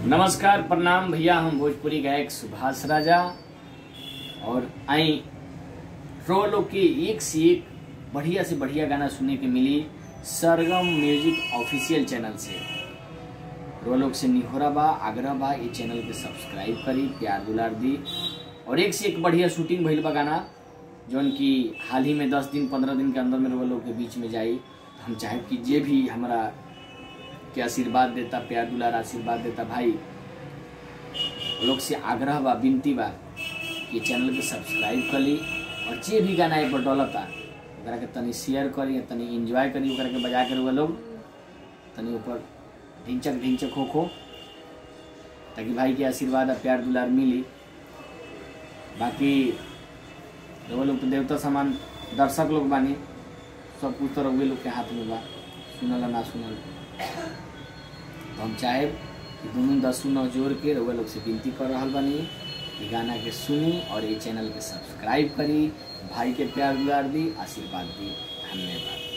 नमस्कार प्रणाम भैया हम भोजपुरी गायक सुभाष राजा और आई रो लोग के एक से एक बढ़िया से बढ़िया गाना सुनने के मिली सरगम म्यूजिक ऑफिशियल चैनल से रो लोग से निहोरा बा आग्रह बा ये चैनल के सब्सक्राइब करी प्यार दुलार दी और एक से एक बढ़िया शूटिंग भइल बा गाना जौन की हाल ही में दस दिन पंद्रह दिन के अंदर में वो लोग के बीच में जाई हम चाहे कि जे भी हमारा के आशीर्वाद देता प्यार दुलार आशीर्वाद देता भाई लोग से आग्रह बा विनती बा कि चैनल के सब्सक्राइब कर ली और जे भी गाना ये पर डलता ओकरा के तनी शेयर करी तनी एंजॉय करी ओकरा के बजा कर वो लोग तनी ऊपर ढिंचक ढिंचक हो खो ताकि भाई के आशीर्वाद और प्यार दुलार मिली बाकी वो लोग तो देवता समान दर्शक लोग बानी सब कुछ तो रउए लोग के हाथ में बा सुनल ना सुनल तो हम चाहे कि दोनों दसों नौ जोड़ के रउआ लोग से विनती कर रहा बानी कि गाना के सुनी और ये चैनल के सब्सक्राइब करी भाई के प्यार दुलार दी आशीर्वाद दी धन्यवाद